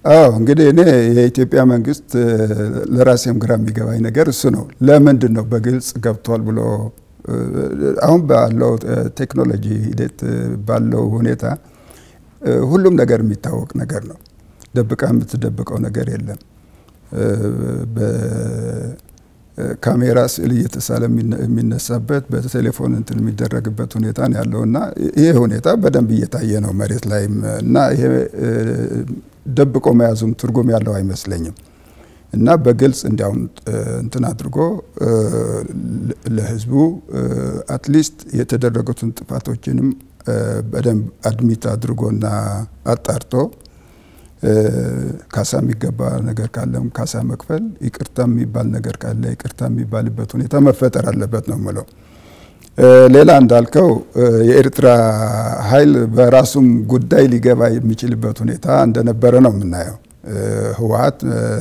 አዎ እንግዲህ እኔ የኢትዮጵያ መንግስት ለራሴም ግራ የሚገባኝ ነገር እሱ ነው። ለምንድን ነው በግልጽ ገብቷል ብሎ አሁን ባለው ቴክኖሎጂ ሂደት ባለው ሁኔታ ሁሉም ነገር የሚታወቅ ነገር ነው። ደብቃ የምትደብቀው ነገር የለም። በካሜራ ስዕል እየተሳለ የሚነሳበት በቴሌፎን እንትን የሚደረግበት ሁኔታ ነው ያለው እና ይሄ ሁኔታ በደንብ እየታየ ነው መሬት ላይም እና ይሄ ደብቆ መያዙም ትርጉም ያለው አይመስለኝም እና በግልጽ እንዲያውም እንትን አድርጎ ለህዝቡ አትሊስት የተደረጉትን ጥፋቶችንም በደንብ አድሚት አድርጎና አጣርቶ ካሳ የሚገባ ነገር ካለም ካሳ መክፈል፣ ይቅርታ የሚባል ነገር ካለ ይቅርታ የሚባልበት ሁኔታ መፈጠር አለበት ነው የምለው። ሌላ እንዳልከው የኤርትራ ኃይል በራሱም ጉዳይ ሊገባ የሚችልበት ሁኔታ እንደነበረ ነው የምናየው። ህወሓት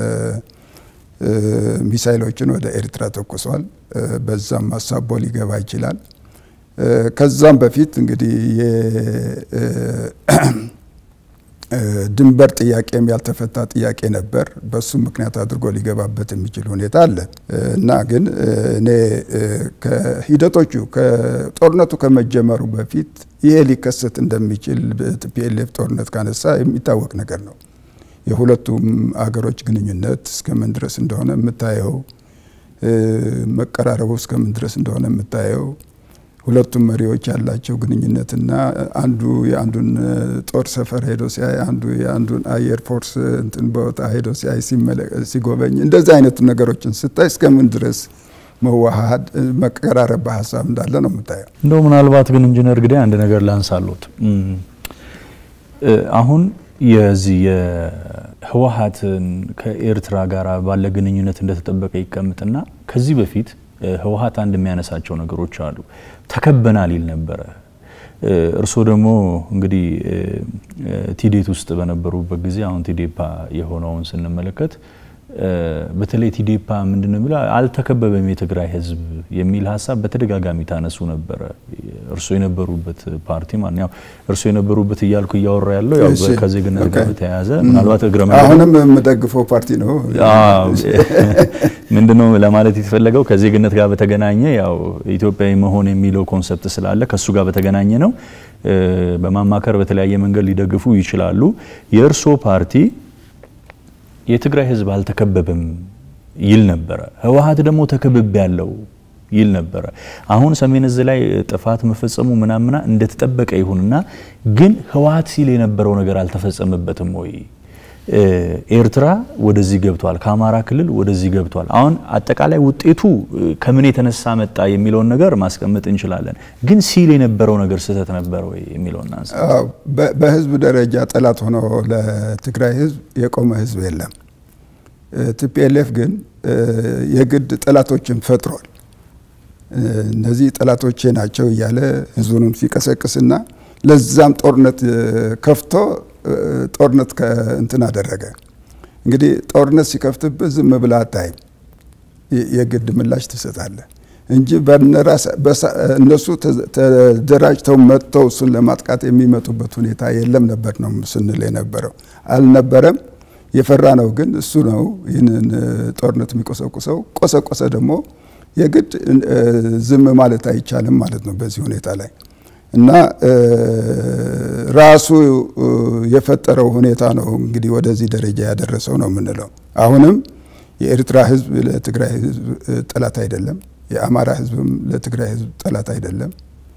ሚሳይሎችን ወደ ኤርትራ ተኩሷል። በዛም አሳቦ ሊገባ ይችላል። ከዛም በፊት እንግዲህ ድንበር ጥያቄም ያልተፈታ ጥያቄ ነበር። በሱ ምክንያት አድርጎ ሊገባበት የሚችል ሁኔታ አለ እና ግን እኔ ከሂደቶቹ ከጦርነቱ ከመጀመሩ በፊት ይሄ ሊከሰት እንደሚችል ቲፒኤልኤፍ ጦርነት ካነሳ የሚታወቅ ነገር ነው። የሁለቱም አገሮች ግንኙነት እስከምን ድረስ እንደሆነ የምታየው፣ መቀራረቡ እስከምን ድረስ እንደሆነ የምታየው ሁለቱም መሪዎች ያላቸው ግንኙነትና አንዱ የአንዱን ጦር ሰፈር ሄዶ ሲያይ አንዱ የአንዱን አየር ፎርስ እንትን ቦታ ሄዶ ሲያይ ሲጎበኝ እንደዚህ አይነት ነገሮችን ስታይ እስከምን ድረስ መዋሃድ መቀራረብ በሀሳብ እንዳለ ነው የምታየው። እንደው ምናልባት ግን ኢንጂነር ግዳይ አንድ ነገር ላንሳሎት። አሁን የዚህ የህወሓትን ከኤርትራ ጋር ባለ ግንኙነት እንደተጠበቀ ይቀምጥና ከዚህ በፊት ህወሓት አንድ የሚያነሳቸው ነገሮች አሉ። ተከበናል ይል ነበረ። እርስዎ ደግሞ እንግዲህ ቲዴት ውስጥ በነበሩበት ጊዜ አሁን ቲዴፓ የሆነውን ስንመለከት በተለይ ቲዴፓ ምንድነው የሚለው አልተከበበም የትግራይ ህዝብ የሚል ሀሳብ በተደጋጋሚ ታነሱ ነበረ። እርስዎ የነበሩበት ፓርቲ ማለት ያው እርስዎ የነበሩበት እያልኩ እያወራ ያለው ያው ከዜግነት ጋር በተያያዘ ምናልባት እግረ አሁንም የምደግፈው ፓርቲ ነው። ምንድነው ለማለት የተፈለገው ከዜግነት ጋር በተገናኘ ያው ኢትዮጵያዊ መሆን የሚለው ኮንሰፕት ስላለ ከሱ ጋር በተገናኘ ነው። በማማከር በተለያየ መንገድ ሊደግፉ ይችላሉ። የእርስዎ ፓርቲ የትግራይ ህዝብ አልተከበበም ይል ነበረ። ህወሓት ደግሞ ተከብቤ ያለው ይል ነበረ። አሁን ሰሜን እዝ ላይ ጥፋት መፈጸሙ ምናምና እንደተጠበቀ ይሁንና ግን ህወሓት ሲል የነበረው ነገር አልተፈጸመበትም ወይ? ኤርትራ ወደዚህ ገብቷል፣ ከአማራ ክልል ወደዚህ ገብቷል። አሁን አጠቃላይ ውጤቱ ከምን የተነሳ መጣ የሚለውን ነገር ማስቀመጥ እንችላለን። ግን ሲል የነበረው ነገር ስህተት ነበር ወይ የሚለውን እናንሳ። በህዝብ ደረጃ ጠላት ሆኖ ለትግራይ ህዝብ የቆመ ህዝብ የለም። ቲፒኤልኤፍ ግን የግድ ጠላቶችን ፈጥሯል። እነዚህ ጠላቶቼ ናቸው እያለ ህዝቡንም ሲቀሰቅስና ለዛም ጦርነት ከፍቶ ጦርነት እንትን አደረገ። እንግዲህ ጦርነት ሲከፍትብህ ዝም ብለህ አታይም፣ የግድ ምላሽ ትሰጣለህ እንጂ እነሱ ተደራጅተው መጥተው እሱን ለማጥቃት የሚመጡበት ሁኔታ የለም ነበር ነው ስንል የነበረው አልነበረም። የፈራ ነው ግን እሱ ነው ይህንን ጦርነት የሚቆሰቁሰው። ቆሰቆሰ ደግሞ የግድ ዝም ማለት አይቻልም ማለት ነው በዚህ ሁኔታ ላይ እና ራሱ የፈጠረው ሁኔታ ነው እንግዲህ ወደዚህ ደረጃ ያደረሰው ነው የምንለው። አሁንም የኤርትራ ህዝብ ለትግራይ ህዝብ ጠላት አይደለም። የአማራ ህዝብም ለትግራይ ህዝብ ጠላት አይደለም።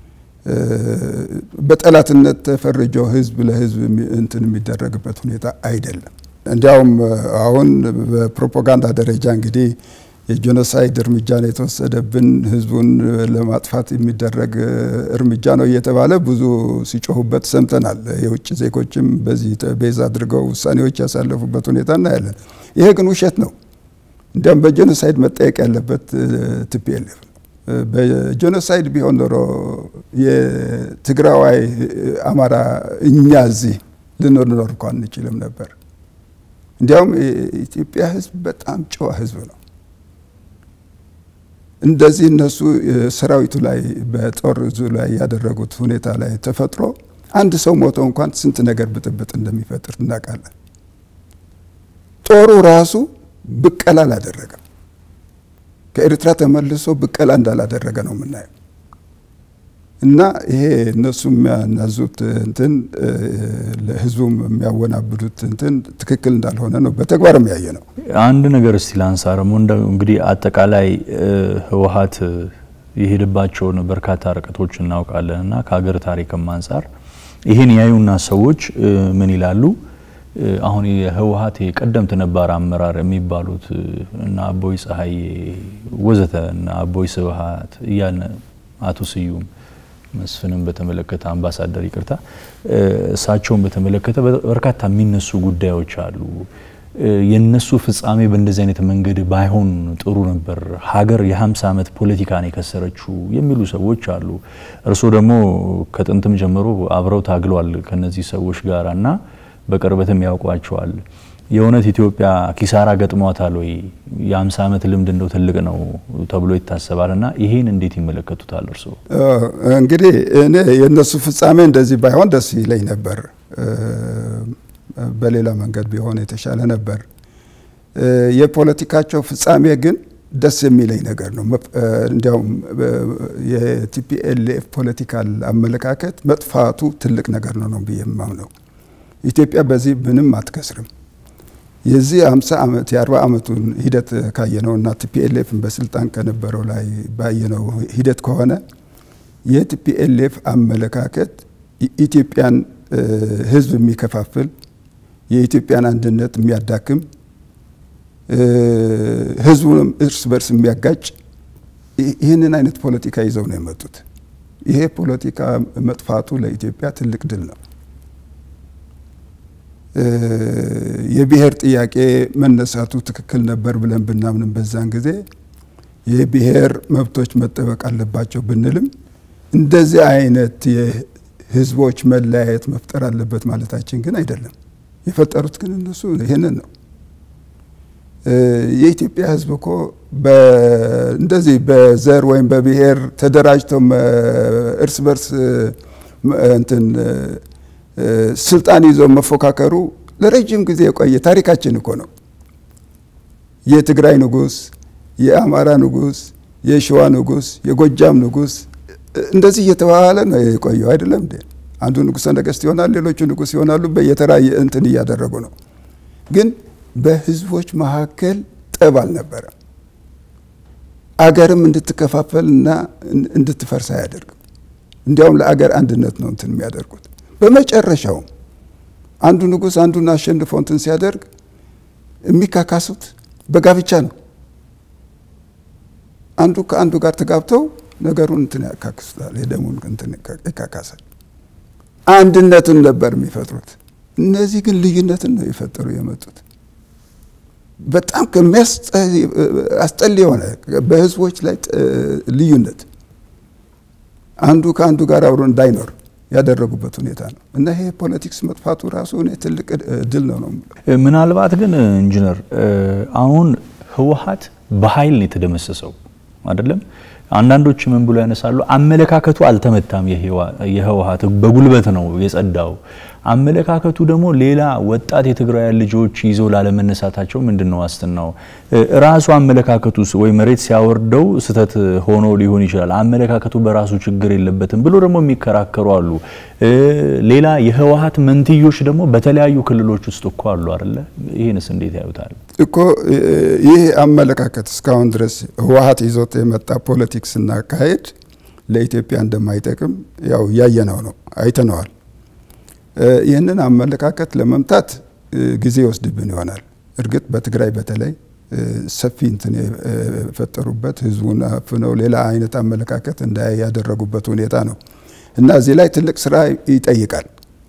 በጠላትነት ተፈርጆ ህዝብ ለህዝብ እንትን የሚደረግበት ሁኔታ አይደለም። እንዲያውም አሁን በፕሮፓጋንዳ ደረጃ እንግዲህ የጄኖሳይድ እርምጃ ነው የተወሰደብን፣ ህዝቡን ለማጥፋት የሚደረግ እርምጃ ነው እየተባለ ብዙ ሲጮሁበት ሰምተናል። የውጭ ዜጎችም በዚህ ቤዝ አድርገው ውሳኔዎች ያሳለፉበት ሁኔታ እናያለን። ይሄ ግን ውሸት ነው። እንዲያውም በጄኖሳይድ መጠየቅ ያለበት ቲፒኤልኤፍ ነው። በጄኖሳይድ ቢሆን ኖሮ የትግራዋይ አማራ እኛ እዚህ ልንኖር እንኳ አንችልም ነበር። እንዲያውም የኢትዮጵያ ህዝብ በጣም ጨዋ ህዝብ ነው። እንደዚህ እነሱ ሰራዊቱ ላይ በጦር እዙ ላይ ያደረጉት ሁኔታ ላይ ተፈጥሮ አንድ ሰው ሞቶ እንኳን ስንት ነገር ብጥብጥ እንደሚፈጥር እናውቃለን። ጦሩ ራሱ ብቀላ አላደረገም። ከኤርትራ ተመልሶ ብቀላ እንዳላደረገ ነው የምናየው። እና ይሄ እነሱ የሚያናዙት እንትን ለህዝቡም የሚያወናብዱት እንትን ትክክል እንዳልሆነ ነው በተግባር የሚያየ ነው። አንድ ነገር እስቲ ላንሳ ደግሞ እንግዲህ አጠቃላይ ህወሓት የሄደባቸውን በርካታ ርቀቶች እናውቃለን እና ከሀገር ታሪክም አንጻር ይህን ያዩና ሰዎች ምን ይላሉ? አሁን የህወሓት የቀደምት ነባር አመራር የሚባሉት እና አቦይ ፀሐዬ ወዘተ እና አቦይ ስብሀት እያለ አቶ ስዩም መስፍንን በተመለከተ አምባሳደር ይቅርታ፣ እሳቸውን በተመለከተ በርካታ የሚነሱ ጉዳዮች አሉ። የነሱ ፍጻሜ በእንደዚህ አይነት መንገድ ባይሆን ጥሩ ነበር፣ ሀገር የ50 ዓመት ፖለቲካን የከሰረችው የሚሉ ሰዎች አሉ። እርስዎ ደግሞ ከጥንትም ጀምሮ አብረው ታግለዋል ከነዚህ ሰዎች ጋር እና በቅርበትም ያውቋቸዋል። የእውነት ኢትዮጵያ ኪሳራ ገጥሟታል ወይ? የ50 ዓመት ልምድ እንደው ትልቅ ነው ተብሎ ይታሰባል እና ይሄን እንዴት ይመለከቱታል እርስዎ? እንግዲህ እኔ የእነሱ ፍጻሜ እንደዚህ ባይሆን ደስ ይለኝ ነበር። በሌላ መንገድ ቢሆን የተሻለ ነበር። የፖለቲካቸው ፍጻሜ ግን ደስ የሚለኝ ነገር ነው። እንዲያውም የቲፒኤልኤፍ ፖለቲካል አመለካከት መጥፋቱ ትልቅ ነገር ነው ነው ብዬ የማምነው። ኢትዮጵያ በዚህ ምንም አትከስርም። የዚህ 50 ዓመት የ40 ዓመቱን ሂደት ካየነው እና ቲፒኤልኤፍን በስልጣን ከነበረው ላይ ባየነው ሂደት ከሆነ የቲፒኤልኤፍ አመለካከት ኢትዮጵያን ሕዝብ የሚከፋፍል የኢትዮጵያን አንድነት የሚያዳክም ሕዝቡንም እርስ በርስ የሚያጋጭ ይህንን አይነት ፖለቲካ ይዘው ነው የመጡት። ይሄ ፖለቲካ መጥፋቱ ለኢትዮጵያ ትልቅ ድል ነው። የብሔር ጥያቄ መነሳቱ ትክክል ነበር ብለን ብናምንም በዛን ጊዜ የብሔር መብቶች መጠበቅ አለባቸው ብንልም እንደዚህ አይነት የህዝቦች መለያየት መፍጠር አለበት ማለታችን ግን አይደለም። የፈጠሩት ግን እነሱ ይህንን ነው። የኢትዮጵያ ህዝብ እኮ እንደዚህ በዘር ወይም በብሔር ተደራጅተው እርስ በርስ እንትን ስልጣን ይዘው መፎካከሩ ለረጅም ጊዜ የቆየ ታሪካችን እኮ ነው። የትግራይ ንጉስ፣ የአማራ ንጉስ፣ የሸዋ ንጉስ፣ የጎጃም ንጉስ እንደዚህ እየተባለ ነው የቆየው አይደለም እንዴ? አንዱ ንጉሰ ነገስት ይሆናል፣ ሌሎቹ ንጉስ ይሆናሉ። በየተራ እንትን እያደረጉ ነው። ግን በህዝቦች መካከል ጠብ አልነበረም። አገርም እንድትከፋፈል እና እንድትፈርስ አያደርግም። እንዲያውም ለአገር አንድነት ነው እንትን የሚያደርጉት። በመጨረሻውም አንዱ ንጉስ አንዱን አሸንፎ እንትን ሲያደርግ የሚካካሱት በጋብቻ ነው። አንዱ ከአንዱ ጋር ተጋብተው ነገሩን እንትን ያካክሱታል። የደሙን እንትን ይካካሳል። አንድነትን ነበር የሚፈጥሩት። እነዚህ ግን ልዩነትን ነው የፈጠሩ የመጡት። በጣም ከሚያስጠል የሆነ በህዝቦች ላይ ልዩነት አንዱ ከአንዱ ጋር አብሮ እንዳይኖር ያደረጉበት ሁኔታ ነው እና ይሄ ፖለቲክስ መጥፋቱ ራሱ እኔ ትልቅ ድል ነው ነው። ምናልባት ግን ኢንጂነር አሁን ህወሓት በኃይል ነው የተደመሰሰው አይደለም። አንዳንዶች ምን ብሎ ያነሳሉ፣ አመለካከቱ አልተመታም። የህወሓት በጉልበት ነው የጸዳው። አመለካከቱ ደግሞ ሌላ ወጣት የትግራውያን ልጆች ይዘው ላለመነሳታቸው ምንድን ነው ዋስትናው? ራሱ አመለካከቱ ወይ መሬት ሲያወርደው ስህተት ሆኖ ሊሆን ይችላል። አመለካከቱ በራሱ ችግር የለበትም ብሎ ደግሞ የሚከራከሩ አሉ። ሌላ የህወሓት መንትዮች ደግሞ በተለያዩ ክልሎች ውስጥ እኮ አሉ አይደለ? ይህንስ እንዴት ያዩታል? እኮ ይህ አመለካከት እስካሁን ድረስ ህወሓት ይዞት የመጣ ፖለቲክስ እና አካሄድ ለኢትዮጵያ እንደማይጠቅም ያው እያየነው ነው፣ አይተነዋል። ይህንን አመለካከት ለመምታት ጊዜ ይወስድብን ይሆናል። እርግጥ በትግራይ በተለይ ሰፊ እንትን የፈጠሩበት ህዝቡን አፍነው ሌላ አይነት አመለካከት እንዳያይ ያደረጉበት ሁኔታ ነው እና እዚህ ላይ ትልቅ ስራ ይጠይቃል።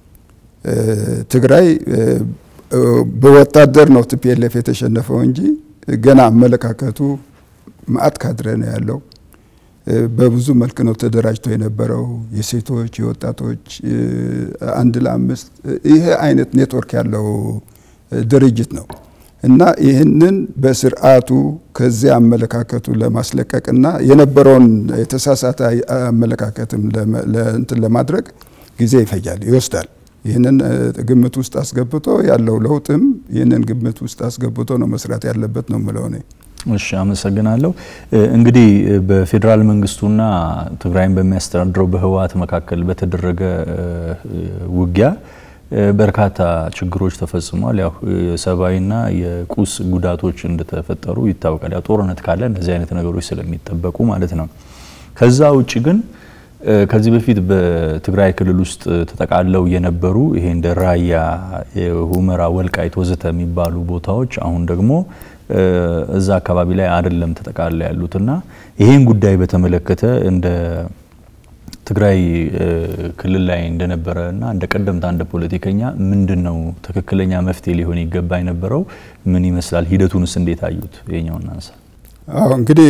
ትግራይ በወታደር ነው ቲፒኤልኤፍ የተሸነፈው እንጂ ገና አመለካከቱ ማአት ካድሬ ነው ያለው። በብዙ መልክ ነው ተደራጅቶ የነበረው የሴቶች፣ የወጣቶች አንድ ለአምስት ይሄ አይነት ኔትወርክ ያለው ድርጅት ነው እና ይህንን በስርዓቱ ከዚያ አመለካከቱ ለማስለቀቅና የነበረውን የተሳሳተ አመለካከትም እንትን ለማድረግ ጊዜ ይፈጃል፣ ይወስዳል። ይህንን ግምት ውስጥ አስገብቶ ያለው ለውጥም ይህንን ግምት ውስጥ አስገብቶ ነው መስራት ያለበት ነው የምለው እኔ። እሺ አመሰግናለሁ። እንግዲህ በፌዴራል መንግስቱና ትግራይን በሚያስተዳድረው በህወሓት መካከል በተደረገ ውጊያ በርካታ ችግሮች ተፈጽሟል። ያው የሰብአዊና የቁስ ጉዳቶች እንደተፈጠሩ ይታወቃል። ያው ጦርነት ካለ እነዚህ አይነት ነገሮች ስለሚጠበቁ ማለት ነው። ከዛ ውጭ ግን ከዚህ በፊት በትግራይ ክልል ውስጥ ተጠቃለው የነበሩ ይሄ እንደ ራያ፣ ሁመራ፣ ወልቃይት ወዘተ የሚባሉ ቦታዎች አሁን ደግሞ እዛ አካባቢ ላይ አይደለም ተጠቃለ ያሉትና ይሄን ጉዳይ በተመለከተ እንደ ትግራይ ክልል ላይ እንደነበረ እና እንደ ቀደምት አንድ ፖለቲከኛ ምንድን ነው ትክክለኛ መፍትሄ ሊሆን ይገባ የነበረው? ምን ይመስላል? ሂደቱንስ እንዴት አዩት? የኛው እናንሳ። አዎ እንግዲህ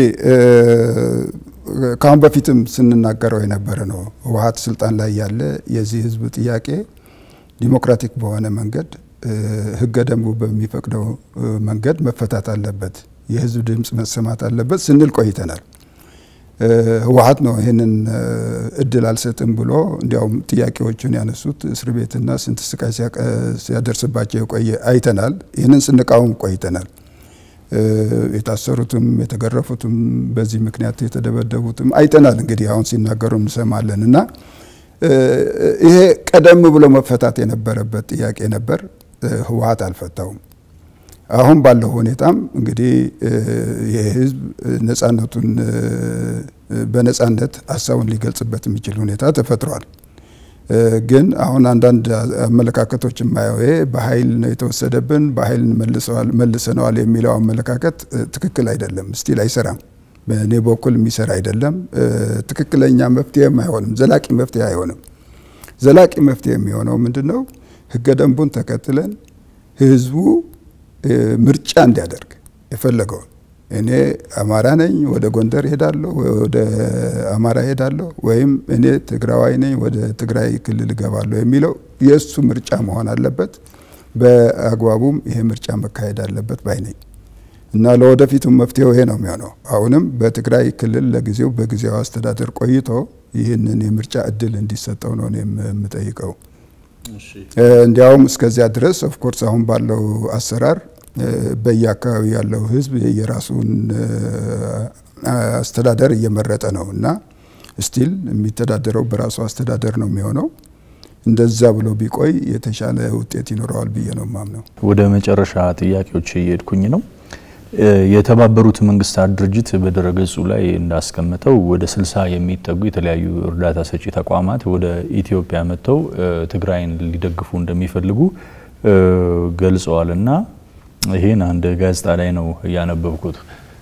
ከአሁን በፊትም ስንናገረው የነበረ ነው። ህወሓት ስልጣን ላይ ያለ የዚህ ህዝብ ጥያቄ ዲሞክራቲክ በሆነ መንገድ ህገ ደንቡ በሚፈቅደው መንገድ መፈታት አለበት፣ የህዝብ ድምፅ መሰማት አለበት ስንል ቆይተናል። ህወሓት ነው ይህንን እድል አልሰጥም ብሎ እንዲያውም ጥያቄዎቹን ያነሱት እስር ቤትና ስንት ስቃይ ሲያደርስባቸው የቆየ አይተናል። ይህንን ስንቃወም ቆይተናል። የታሰሩትም የተገረፉትም በዚህ ምክንያት የተደበደቡትም አይተናል። እንግዲህ አሁን ሲናገሩ እንሰማለን እና ይሄ ቀደም ብሎ መፈታት የነበረበት ጥያቄ ነበር። ህወሓት አልፈታውም። አሁን ባለው ሁኔታም እንግዲህ ይህ ህዝብ ነጻነቱን በነጻነት ሀሳቡን ሊገልጽበት የሚችል ሁኔታ ተፈጥሯል። ግን አሁን አንዳንድ አመለካከቶች የማየው ይሄ በኃይል ነው የተወሰደብን፣ በኃይል መልሰነዋል የሚለው አመለካከት ትክክል አይደለም። ስቲል አይሰራም። በእኔ በኩል የሚሰራ አይደለም። ትክክለኛ መፍትሄም አይሆንም። ዘላቂ መፍትሄ አይሆንም። ዘላቂ መፍትሄ የሚሆነው ምንድን ነው? ህገ ደንቡን ተከትለን ህዝቡ ምርጫ እንዲያደርግ የፈለገውን እኔ አማራ ነኝ ወደ ጎንደር ሄዳለሁ፣ ወደ አማራ ሄዳለሁ፣ ወይም እኔ ትግራዋይ ነኝ ወደ ትግራይ ክልል እገባለሁ የሚለው የእሱ ምርጫ መሆን አለበት። በአግባቡም ይሄ ምርጫ መካሄድ አለበት ባይ ነኝ እና ለወደፊቱም መፍትሄው ይሄ ነው የሚሆነው። አሁንም በትግራይ ክልል ለጊዜው በጊዜያዊ አስተዳደር ቆይቶ ይህንን የምርጫ እድል እንዲሰጠው ነው የምጠይቀው። እንዲያውም እስከዚያ ድረስ ኦፍኮርስ አሁን ባለው አሰራር በየአካባቢ ያለው ህዝብ የራሱን አስተዳደር እየመረጠ ነው እና ስቲል የሚተዳደረው በራሱ አስተዳደር ነው የሚሆነው። እንደዛ ብሎ ቢቆይ የተሻለ ውጤት ይኖረዋል ብዬ ነው ማምነው። ወደ መጨረሻ ጥያቄዎች እየሄድኩኝ ነው። የተባበሩት መንግስታት ድርጅት በድረገጹ ላይ እንዳስቀመጠው ወደ ስልሳ የሚጠጉ የተለያዩ እርዳታ ሰጪ ተቋማት ወደ ኢትዮጵያ መጥተው ትግራይን ሊደግፉ እንደሚፈልጉ ገልጸዋል እና ይህን አንድ ጋዜጣ ላይ ነው ያነበብኩት።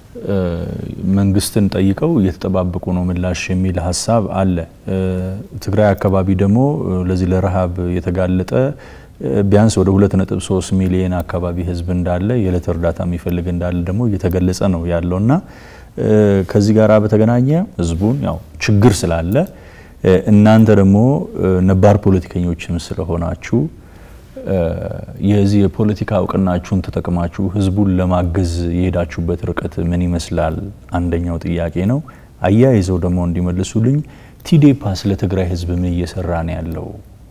መንግስትን ጠይቀው እየተጠባበቁ ነው ምላሽ የሚል ሀሳብ አለ። ትግራይ አካባቢ ደግሞ ለዚህ ለረሃብ የተጋለጠ ቢያንስ ወደ 2.3 ሚሊዮን አካባቢ ህዝብ እንዳለ የዕለት እርዳታ የሚፈልግ እንዳለ ደግሞ እየተገለጸ ነው ያለው እና ከዚህ ጋር በተገናኘ ህዝቡን ያው ችግር ስላለ እናንተ ደግሞ ነባር ፖለቲከኞችም ስለሆናችሁ የዚህ የፖለቲካ እውቅናችሁን ተጠቅማችሁ ህዝቡን ለማገዝ የሄዳችሁበት ርቀት ምን ይመስላል? አንደኛው ጥያቄ ነው። አያይዘው ደግሞ እንዲመልሱልኝ ቲዴፓ ስለ ትግራይ ህዝብ ምን እየሰራ ነው ያለው?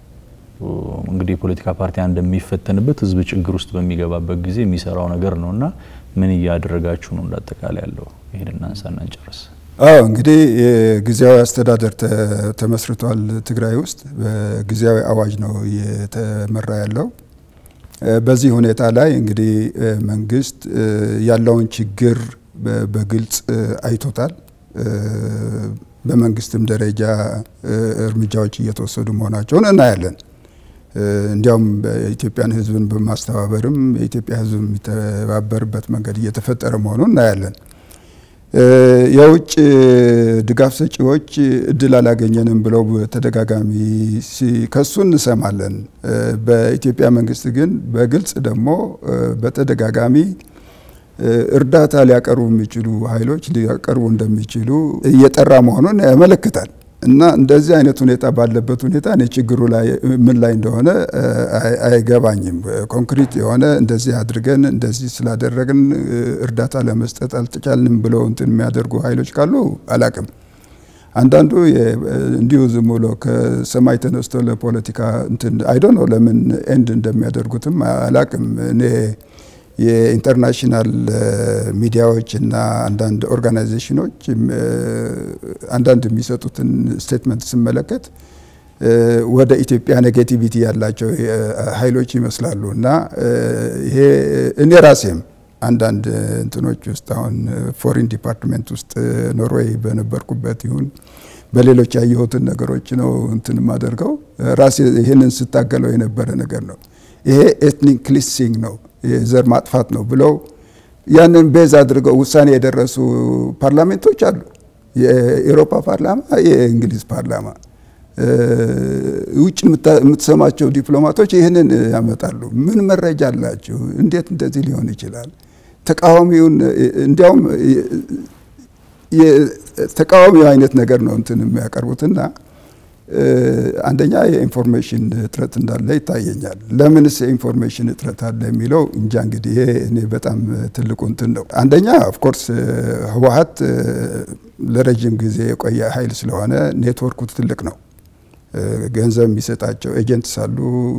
እንግዲህ የፖለቲካ ፓርቲ እንደሚፈተንበት ህዝብ ችግር ውስጥ በሚገባበት ጊዜ የሚሰራው ነገር ነው እና ምን እያደረጋችሁ ነው? እንዳጠቃላይ ያለው ይህን እናንሳና እንጨርስ። አዎ እንግዲህ የጊዜያዊ አስተዳደር ተመስርቷል ትግራይ ውስጥ በጊዜያዊ አዋጅ ነው እየተመራ ያለው። በዚህ ሁኔታ ላይ እንግዲህ መንግስት ያለውን ችግር በግልጽ አይቶታል። በመንግስትም ደረጃ እርምጃዎች እየተወሰዱ መሆናቸውን እናያለን። እንዲያውም በኢትዮጵያን ህዝብን በማስተባበርም የኢትዮጵያ ህዝብ የሚተባበርበት መንገድ እየተፈጠረ መሆኑን እናያለን። የውጭ ድጋፍ ሰጪዎች እድል አላገኘንም ብለው በተደጋጋሚ ሲከሱ እንሰማለን። በኢትዮጵያ መንግስት ግን በግልጽ ደግሞ በተደጋጋሚ እርዳታ ሊያቀርቡ የሚችሉ ኃይሎች ሊያቀርቡ እንደሚችሉ እየጠራ መሆኑን ያመለክታል። እና እንደዚህ አይነት ሁኔታ ባለበት ሁኔታ እኔ ችግሩ ላይ ምን ላይ እንደሆነ አይገባኝም። ኮንክሪት የሆነ እንደዚህ አድርገን እንደዚህ ስላደረግን እርዳታ ለመስጠት አልተቻልንም ብለው እንትን የሚያደርጉ ኃይሎች ካሉ አላቅም። አንዳንዱ እንዲሁ ዝም ብሎ ከሰማይ ተነስቶ ለፖለቲካ እንትን አይዶ ነው ለምን ኤንድ እንደሚያደርጉትም አላቅም። እኔ የኢንተርናሽናል ሚዲያዎች እና አንዳንድ ኦርጋናይዜሽኖች አንዳንድ የሚሰጡትን ስቴትመንት ስመለከት ወደ ኢትዮጵያ ኔጌቲቪቲ ያላቸው ኃይሎች ይመስላሉ እና ይሄ እኔ ራሴም አንዳንድ እንትኖች ውስጥ አሁን ፎሪን ዲፓርትሜንት ውስጥ ኖርዌይ በነበርኩበት ይሁን በሌሎች ያየሁትን ነገሮች ነው እንትን የማደርገው ራሴ ይህንን ስታገለው የነበረ ነገር ነው። ይሄ ኤትኒክ ክሊንሲንግ ነው፣ የዘር ማጥፋት ነው ብለው ያንን ቤዝ አድርገው ውሳኔ የደረሱ ፓርላሜንቶች አሉ። የኤሮፓ ፓርላማ፣ የእንግሊዝ ፓርላማ ውጭ የምትሰማቸው ዲፕሎማቶች ይህንን ያመጣሉ። ምን መረጃ አላችሁ? እንዴት እንደዚህ ሊሆን ይችላል? ተቃዋሚውን እንዲያውም ተቃዋሚው አይነት ነገር ነው እንትን የሚያቀርቡትና አንደኛ የኢንፎርሜሽን እጥረት እንዳለ ይታየኛል። ለምንስ የኢንፎርሜሽን እጥረት አለ የሚለው እንጃ እንግዲህ ይሄ እኔ በጣም ትልቁ እንትን ነው። አንደኛ ኦፍኮርስ ህወሀት ለረጅም ጊዜ የቆየ ኃይል ስለሆነ ኔትወርኩ ትልቅ ነው። ገንዘብ የሚሰጣቸው ኤጀንትስ አሉ።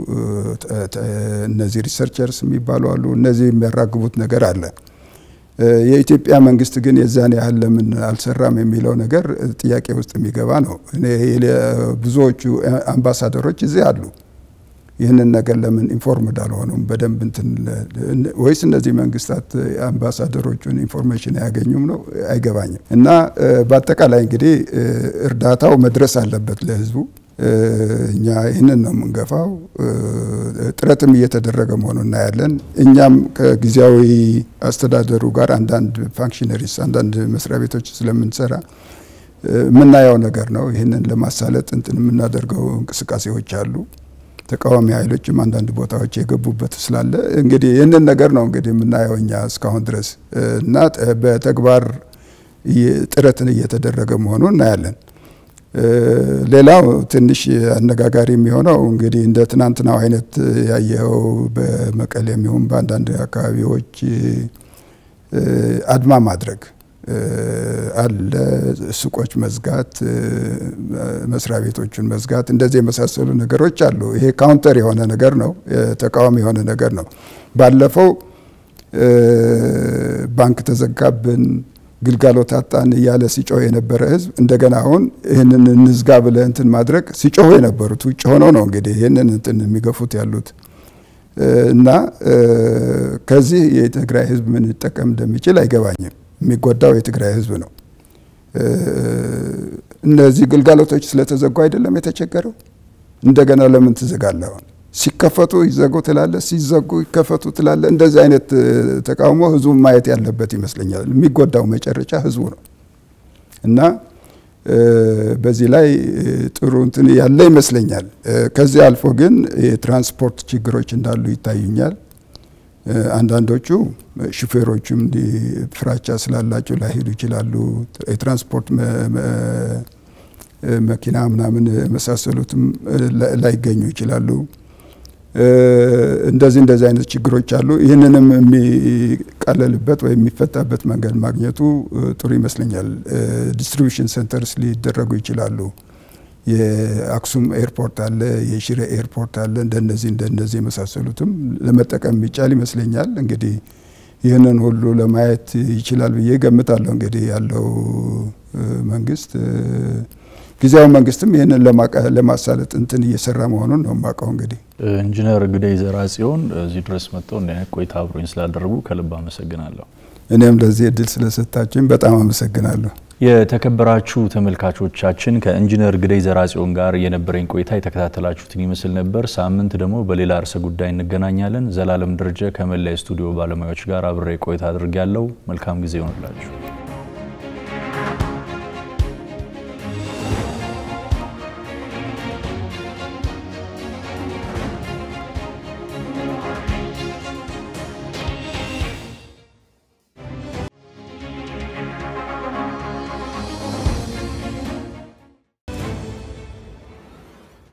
እነዚህ ሪሰርቸርስ የሚባሉ አሉ። እነዚህ የሚያራግቡት ነገር አለ። የኢትዮጵያ መንግስት ግን የዛን ያህል ለምን አልሰራም የሚለው ነገር ጥያቄ ውስጥ የሚገባ ነው። እኔ ብዙዎቹ አምባሳደሮች እዚህ አሉ። ይህንን ነገር ለምን ኢንፎርምድ አልሆኑም በደንብ እንትን ወይስ እነዚህ መንግስታት አምባሳደሮቹን ኢንፎርሜሽን አያገኙም ነው? አይገባኝም። እና በአጠቃላይ እንግዲህ እርዳታው መድረስ አለበት ለህዝቡ። እኛ ይህንን ነው የምንገፋው። ጥረትም እየተደረገ መሆኑ እናያለን። እኛም ከጊዜያዊ አስተዳደሩ ጋር አንዳንድ ፋንክሽነሪስ አንዳንድ መስሪያ ቤቶች ስለምንሰራ የምናየው ነገር ነው። ይህንን ለማሳለጥ እንትን የምናደርገው እንቅስቃሴዎች አሉ። ተቃዋሚ ኃይሎችም አንዳንድ ቦታዎች የገቡበት ስላለ እንግዲህ ይህንን ነገር ነው እንግዲህ የምናየው እኛ እስካሁን ድረስ እና በተግባር ጥረትን እየተደረገ መሆኑ እናያለን። ሌላው ትንሽ አነጋጋሪ የሚሆነው እንግዲህ እንደ ትናንትናው አይነት ያየኸው በመቀሌም ይሁን በአንዳንድ አካባቢዎች አድማ ማድረግ አለ፣ ሱቆች መዝጋት፣ መስሪያ ቤቶችን መዝጋት፣ እንደዚህ የመሳሰሉ ነገሮች አሉ። ይሄ ካውንተር የሆነ ነገር ነው፣ ተቃዋሚ የሆነ ነገር ነው። ባለፈው ባንክ ተዘጋብን ግልጋሎት አጣን እያለ ሲጮህ የነበረ ህዝብ እንደገና አሁን ይህንን እንዝጋ ብለ እንትን ማድረግ ሲጮሁ የነበሩት ውጭ ሆነው ነው እንግዲህ ይህንን እንትን የሚገፉት ያሉት እና ከዚህ የትግራይ ህዝብ ምን ሊጠቀም እንደሚችል አይገባኝም። የሚጎዳው የትግራይ ህዝብ ነው። እነዚህ ግልጋሎቶች ስለተዘጉ አይደለም የተቸገረው። እንደገና ለምን ትዘጋለህ? አሁን ሲከፈቱ ይዘጉ ትላለ፣ ሲዘጉ ይከፈቱ ትላለ። እንደዚህ አይነት ተቃውሞ ህዝቡ ማየት ያለበት ይመስለኛል። የሚጎዳው መጨረሻ ህዝቡ ነው እና በዚህ ላይ ጥሩ እንትን ያለ ይመስለኛል። ከዚህ አልፎ ግን የትራንስፖርት ችግሮች እንዳሉ ይታዩኛል። አንዳንዶቹ ሹፌሮቹም ፍራቻ ስላላቸው ላይሄዱ ይችላሉ። የትራንስፖርት መኪና ምናምን የመሳሰሉትም ላይገኙ ይችላሉ። እንደዚህ እንደዚህ አይነት ችግሮች አሉ። ይህንንም የሚቃለልበት ወይም የሚፈታበት መንገድ ማግኘቱ ጥሩ ይመስለኛል። ዲስትሪቢሽን ሴንተርስ ሊደረጉ ይችላሉ። የአክሱም ኤርፖርት አለ፣ የሽሬ ኤርፖርት አለ። እንደነዚህ እንደነዚህ የመሳሰሉትም ለመጠቀም የሚቻል ይመስለኛል። እንግዲህ ይህንን ሁሉ ለማየት ይችላል ብዬ ገምታለሁ። እንግዲህ ያለው መንግስት ጊዜያዊ መንግስትም ይህንን ለማሳለጥ እንትን እየሰራ መሆኑን ነው የማውቀው። እንግዲህ ኢንጂነር ግደይ ዘርአጽዮን እዚህ ድረስ መጥተው እንዲህ አይነት ቆይታ አብሮኝ ስላደረጉ ከልብ አመሰግናለሁ። እኔም ለዚህ እድል ስለሰጣችሁኝ በጣም አመሰግናለሁ። የተከበራችሁ ተመልካቾቻችን ከኢንጂነር ግደይ ዘርአጽዮን ጋር የነበረኝ ቆይታ የተከታተላችሁትን ይመስል ነበር። ሳምንት ደግሞ በሌላ ርዕሰ ጉዳይ እንገናኛለን። ዘላለም ደረጀ ከመላ ስቱዲዮ ባለሙያዎች ጋር አብሬ ቆይታ አድርጌያለሁ። መልካም ጊዜ ይሆንላችሁ።